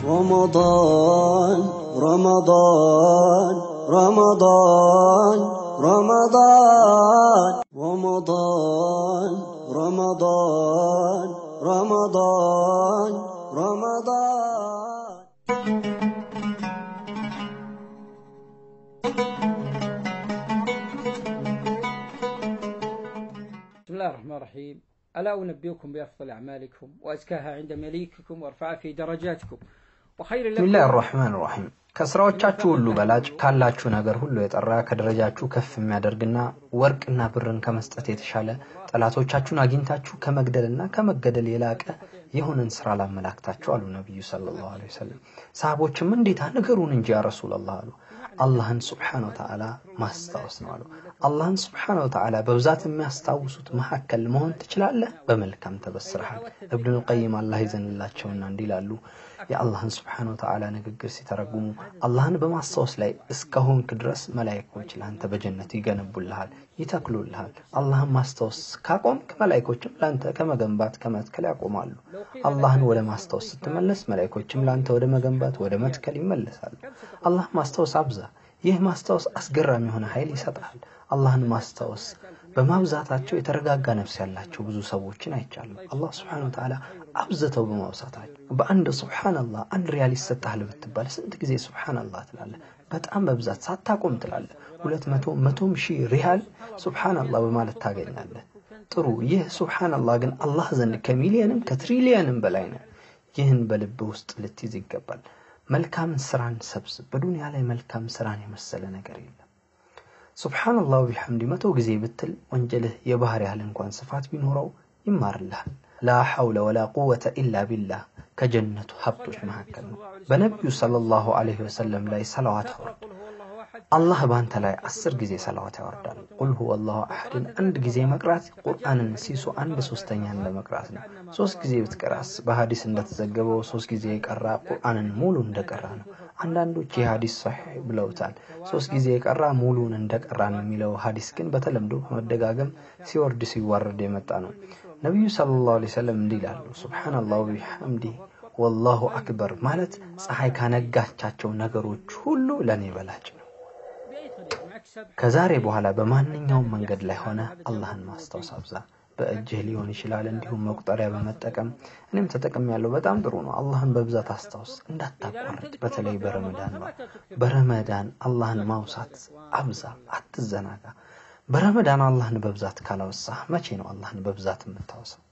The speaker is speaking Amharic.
رمضان رمضان رمضان رمضان رمضان رمضان رمضان رمضان بسم الله الرحمن الرحيم ألا أنبئكم بأفضل أعمالكم وأزكاها عند مليككم وأرفعها في درجاتكم وخير لكم ቢስሚላህ ራህማን ራሒም ከስራዎቻችሁ ሁሉ በላጭ ካላችሁ ነገር ሁሉ የጠራ ከደረጃችሁ ከፍ የሚያደርግና ወርቅና ብርን ከመስጠት የተሻለ ጠላቶቻችሁን አግኝታችሁ ከመግደልና ከመገደል የላቀ የሆነን ስራ ላመላክታችሁ አሉ ነቢዩ ሰለላሁ ዐለይሂ ወሰለም። ሰሃቦችም እንዴታ ንገሩን እንጂ ያ ረሱላላህ አሉ። አላህን ስብሓነ ወተዓላ ማስታወስ ነው አሉ። አላህን ስብሓነ ወተዓላ በብዛት የሚያስታውሱት መካከል መሆን ትችላለህ፣ በመልካም ተበስረሃል። እብኑል ቀይም አላህ ይዘንላቸውና እንዲህ ይላሉ የአላህን ስብሓነ ወተዓላ ንግግር ሲተረጉሙ አላህን በማስታወስ ላይ እስከሆንክ ድረስ መላይኮች ለአንተ በጀነት ይገነቡልሃል፣ ይተክሉልሃል። አላህን ማስታወስ ካቆምክ መላይኮችም ለአንተ ከመገንባት ከመትከል ያቆማሉ። አላህን ወደ ማስታወስ ስትመለስ መላይኮችም ለአንተ ወደ መገንባት ወደ መትከል ይመለሳሉ። አላህን ማስታወስ አብዛ። ይህ ማስታወስ አስገራሚ የሆነ ኃይል ይሰጣል። አላህን ማስታወስ በማብዛታቸው የተረጋጋ ነፍስ ያላቸው ብዙ ሰዎችን አይቻሉ። አላህ ስብሓነ ወተዓላ አብዝተው በማውሳታቸው በአንድ ሱብሓነላህ አንድ ሪያል ይሰጥሃል ብትባል ስንት ጊዜ ሱብሓነላህ ትላለህ? በጣም በብዛት ሳታቆም ትላለህ። ሁለት መቶ መቶም ሺህ ሪያል ሱብሓነላህ በማለት ታገኛለህ። ጥሩ። ይህ ሱብሓነላህ ግን አላህ ዘንድ ከሚሊየንም ከትሪሊየንም በላይ ነው። ይህን በልብ ውስጥ ልትይዝ ይገባል። መልካም ስራን ሰብስብ። በዱንያ ላይ መልካም ስራን የመሰለ ነገር የለም። ሱብሓነላህ ቢሐምዲ መቶ ጊዜ ብትል ወንጀልህ የባህር ያህል እንኳን ስፋት ቢኖረው ይማርልሃል። ላ ሐውለ ወላ ቁወተ ኢላ ቢላህ ከጀነቱ ሀብቶች መካከል ነው። በነቢዩ ሰለላሁ ዐለይሂ ወሰለም ላይ ሰላዋት አውርድ። አላህ በአንተ ላይ አስር ጊዜ ሰላዋት ያወርዳል። ቁል ሁወ አላሁ አሐድን አንድ ጊዜ መቅራት ቁርአንን ሲሱ አንድ ሶስተኛ እንደ መቅራት ነው። ሶስት ጊዜ ብትቀራስ በሀዲስ እንደተዘገበው ሶስት ጊዜ የቀራ ቁርአንን ሙሉ እንደቀራ ነው። አንዳንዶች ይህ ሀዲስ ሰሒሕ ብለውታል። ሶስት ጊዜ የቀራ ሙሉን እንደቀራ ነው የሚለው ሀዲስ ግን በተለምዶ በመደጋገም ሲወርድ ሲዋረድ የመጣ ነው። ነቢዩ ሰለላሁ ዐለይሂ ወሰለም እንዲህ ይላሉ፣ ሱብሓነላሁ ቢሐምዲህ ወላሁ አክበር ማለት ፀሐይ ካነጋቻቸው ነገሮች ሁሉ ለእኔ በላጭ ነው። ከዛሬ በኋላ በማንኛውም መንገድ ላይ ሆነ አላህን ማስታወስ አብዛ። በእጅህ ሊሆን ይችላል፣ እንዲሁም መቁጠሪያ በመጠቀም እኔም ተጠቅም ያለው በጣም ጥሩ ነው። አላህን በብዛት አስታውስ፣ እንዳታቋርጥ። በተለይ በረመዳን ነው። በረመዳን አላህን ማውሳት አብዛ፣ አትዘናጋ። በረመዳን አላህን በብዛት ካላወሳህ መቼ ነው አላህን በብዛት የምታወሳው?